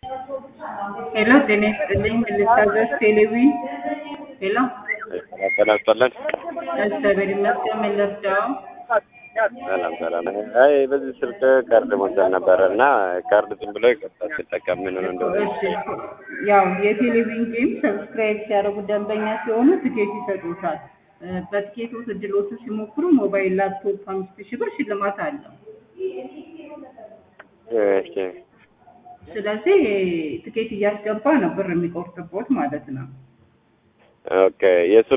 ሄሎ ጤና ይስጥልኝ ልታዘዝ ቴሌቪዥን ሄሎ ጤና ይስጥልን። እግዚአብሔር ይመስገን ምን ልርዳው ሰላም ሰላም። አይ በዚህ ስልክ ካርድ ሞልተን ነበረ እና ካርድ ዝም ብሎ ይቀጣል ሲጠቀም ምን ሆነ እንደሆነ እሺ ያው የቴሌቪዥን ጌም ሰብስክራይብ ሲያደርጉ ደንበኛ ሲሆኑ ትኬት ይሰጡታል እ በትኬቶች እድሎቹ ሲሞክሩ ሞባይል ላፕቶፕ አምስት ሺህ ብር ሽልማት አለው እሺ ስለዚህ ትኬት እያስገባ ነው ብር የሚቆርጥቦት ማለት ነው ኦኬ የእሱ